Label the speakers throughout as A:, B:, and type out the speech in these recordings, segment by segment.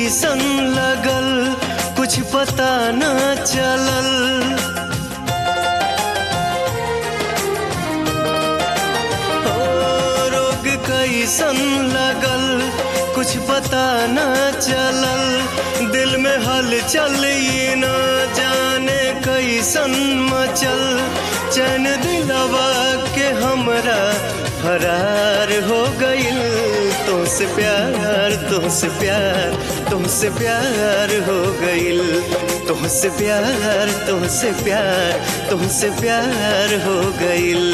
A: कैसन लगल कुछ पता न चलल ओ, रोग कैसन लगल कुछ पता न चलल दिल में हलचल ये न जाने कैसन मचल चैन दिलवा के हमरा फरार हो गइल तुमसे प्यार तुमसे प्यार तुमसे प्यार हो गइल तुमसे प्यार तुमसे प्यार तुमसे प्यार हो गइल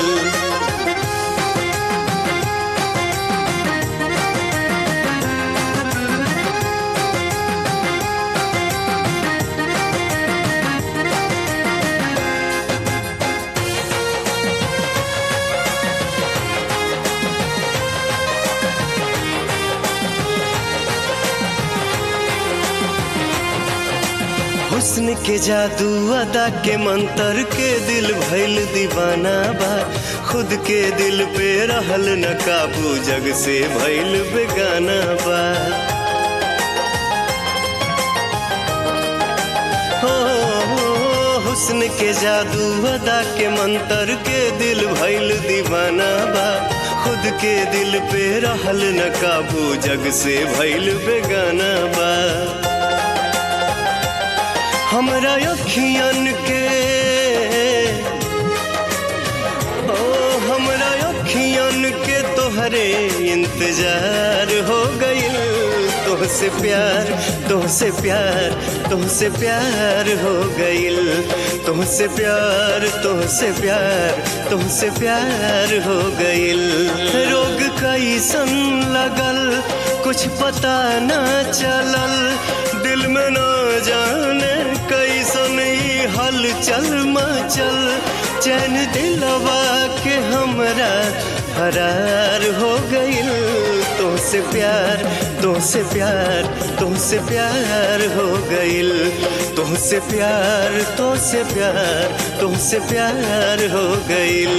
A: हुस्न के जादू अदा के मंतर के दिल भइल दीवाना बा खुद के दिल पे रहल न काबू जग से भइल बेगाना बा हो हुस्न के जादू अदा के मंतर के दिल भइल दीवाना बा खुद के दिल पे रहल न काबू जग से भइल बेगाना बा हमरा अखियन के ओ हमरा अखियन के तोहरे इंतजार हो गइल तोहसे प्यार तोहसे प्यार तोहसे प्यार हो गइल तुमसे प्यार तुमसे प्यार तुमसे प्यार हो गइल रोग कैसन लगल कुछ पता न चलल दिल में न जाने कैसन ई हलचल मचल चैन दिलवा के हमरा फरार हो गइल तुमसे प्यार तुमसे प्यार तुमसे प्यार हो गइल तुमसे प्यार तुमसे प्यार तुमसे प्यार हो गइल